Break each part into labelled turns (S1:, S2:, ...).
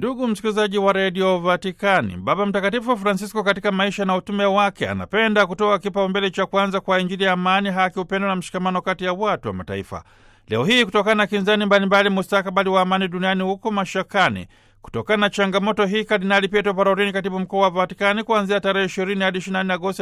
S1: Ndugu msikilizaji wa redio Vatikani, Baba Mtakatifu Francisco katika maisha na utume wake anapenda kutoa kipaumbele cha kwanza kwa Injili ya amani, haki, upendo na mshikamano kati ya watu wa mataifa. Leo hii kutokana na kinzani mbalimbali, mustakabali wa amani duniani huko mashakani. Kutokana na changamoto hii, Kardinali Pietro Parolin, katibu mkuu wa Vatikani, kuanzia tarehe 20 hadi 24 Agosti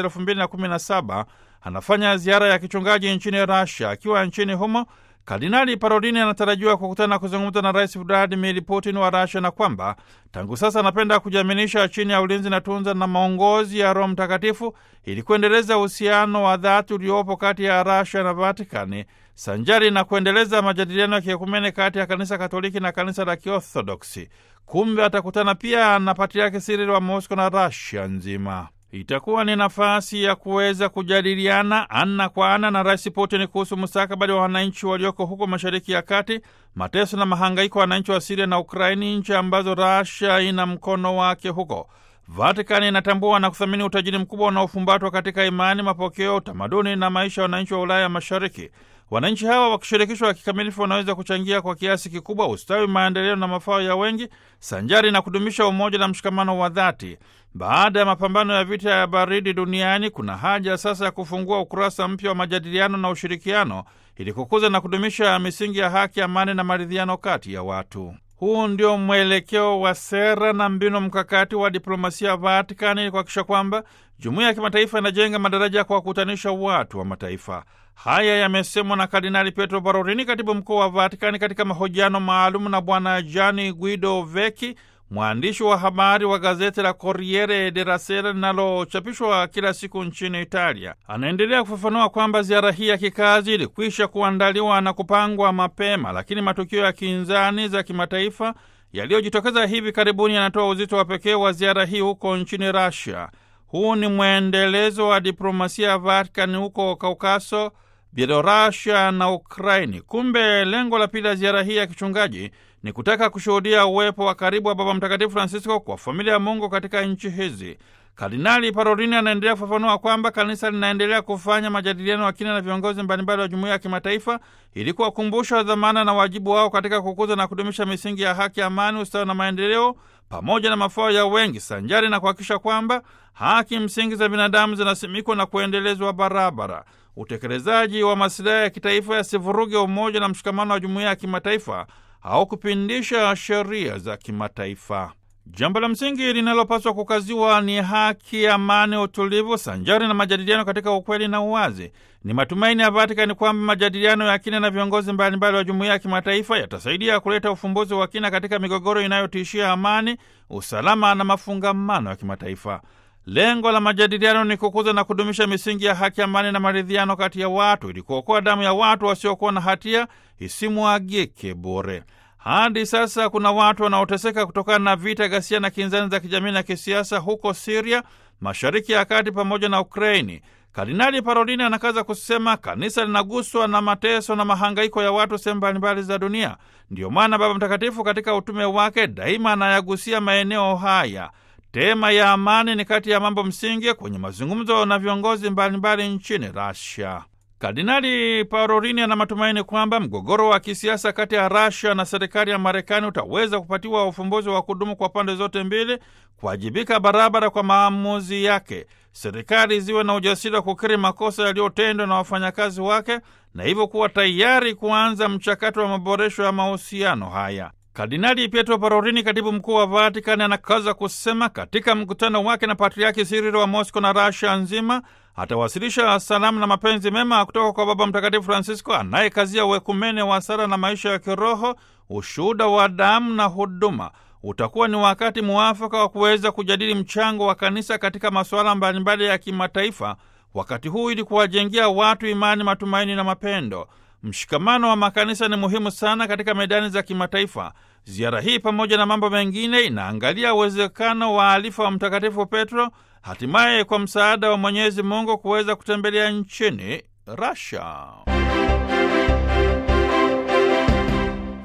S1: 2017 anafanya ziara ya kichungaji nchini Russia. Akiwa nchini humo Kardinali Parolini anatarajiwa kukutana na kuzungumza na Rais Vladimir Putin wa Rasia na kwamba tangu sasa anapenda kujiaminisha chini ya ulinzi na tunza na maongozi ya Roho Mtakatifu ili kuendeleza uhusiano wa dhati uliopo kati ya Rasia na Vatikani sanjari na kuendeleza majadiliano ya kiekumene kati ya Kanisa Katoliki na Kanisa la Kiorthodoksi. Kumbe atakutana pia na Patriaki Sirili wa Mosco na Rasia nzima. Itakuwa ni nafasi ya kuweza kujadiliana ana kwa ana na Rais Putin kuhusu mustakabali wa wananchi walioko huko Mashariki ya Kati, mateso na mahangaiko ya wananchi wa Siria na Ukraini, nchi ambazo Rasia ina mkono wake huko. Vatikani inatambua na kuthamini utajiri mkubwa unaofumbatwa katika imani, mapokeo, utamaduni na maisha ya wananchi wa Ulaya Mashariki. Wananchi hawa wakishirikishwa kikamilifu wanaweza kuchangia kwa kiasi kikubwa ustawi, maendeleo na mafao ya wengi, sanjari na kudumisha umoja na mshikamano wa dhati. Baada ya mapambano ya vita ya baridi duniani, kuna haja sasa ya kufungua ukurasa mpya wa majadiliano na ushirikiano ili kukuza na kudumisha misingi ya haki, amani na maridhiano kati ya watu. Huu ndio mwelekeo wa sera na mbinu mkakati wa diplomasia ya Vatikani ili kuhakikisha kwamba jumuiya ya kimataifa inajenga madaraja ya kuwakutanisha watu wa mataifa. Haya yamesemwa na Kardinali Pietro Parolin, katibu mkuu wa Vatikani, katika mahojiano maalum na Bwana Gianni Guido Vecchi, mwandishi wa habari wa gazeti la Corriere della Sera linalochapishwa kila siku nchini Italia. Anaendelea kufafanua kwamba ziara hii ya kikazi ilikwisha kuandaliwa na kupangwa mapema, lakini matukio ya kinzani za kimataifa yaliyojitokeza hivi karibuni yanatoa uzito wa pekee wa ziara hii huko nchini Russia. Huu ni mwendelezo wa diplomasia ya Vatikani huko Kaukaso, Bielorusia na Ukraini. Kumbe lengo la pili la ziara hii ya kichungaji ni kutaka kushuhudia uwepo wa karibu wa Baba Mtakatifu Francisco kwa familia ya Mungu katika nchi hizi. Kardinali Parolini anaendelea kufafanua kwamba kanisa linaendelea kufanya majadiliano ya kina na viongozi mbalimbali wa jumuiya ya kimataifa ili kuwakumbusha dhamana na wajibu wao katika kukuza na kudumisha misingi ya haki, amani, ustawi na maendeleo pamoja na mafao ya wengi, sanjari na kuhakikisha kwamba haki msingi za binadamu zinasimikwa na kuendelezwa barabara. Utekelezaji wa masilahi ya kitaifa yasivuruge umoja na mshikamano wa jumuiya ya kimataifa au kupindisha sheria za kimataifa. Jambo la msingi linalopaswa kukaziwa ni haki, amani, utulivu sanjari na majadiliano katika ukweli na uwazi. Ni matumaini ya Vatikani kwamba majadiliano ya kina na viongozi mbalimbali wa jumuiya ya kimataifa yatasaidia kuleta ufumbuzi wa kina katika migogoro inayotishia amani, usalama na mafungamano ya kimataifa. Lengo la majadiliano ni kukuza na kudumisha misingi ya haki, amani na maridhiano kati ya watu ili kuokoa damu ya watu wasiokuwa na hatia isimwagike bure. Hadi sasa kuna watu wanaoteseka kutokana na vita, ghasia na kinzani za kijamii na kisiasa huko Siria, Mashariki ya Kati pamoja na Ukraini. Kardinali Parolini anakaza kusema kanisa linaguswa na mateso na mahangaiko ya watu sehemu mbalimbali za dunia. Ndiyo maana Baba Mtakatifu katika utume wake daima anayagusia maeneo haya. Tema ya amani ni kati ya mambo msingi kwenye mazungumzo na viongozi mbalimbali nchini Russia. Kardinali Parolini ana matumaini kwamba mgogoro wa kisiasa kati ya Russia na serikali ya Marekani utaweza kupatiwa ufumbuzi wa kudumu kwa pande zote mbili kuwajibika barabara kwa maamuzi yake. Serikali ziwe na ujasiri wa kukiri makosa yaliyotendwa na wafanyakazi wake na hivyo kuwa tayari kuanza mchakato wa maboresho ya mahusiano haya. Kardinali Pietro Parolini, katibu mkuu wa Vatikani, anakaza kusema katika mkutano wake na Patriaki Sirilo wa Mosco na Rasia nzima atawasilisha salamu na mapenzi mema kutoka kwa Baba Mtakatifu Francisco anayekazia uekumene wa sala na maisha ya kiroho, ushuhuda wa damu na huduma. Utakuwa ni wakati muafaka wa kuweza kujadili mchango wa kanisa katika masuala mbalimbali ya kimataifa wakati huu, ili kuwajengea watu imani, matumaini na mapendo. Mshikamano wa makanisa ni muhimu sana katika medani za kimataifa. Ziara hii pamoja na mambo mengine inaangalia uwezekano wa alifa wa Mtakatifu Petro hatimaye kwa msaada wa Mwenyezi Mungu kuweza kutembelea nchini Russia.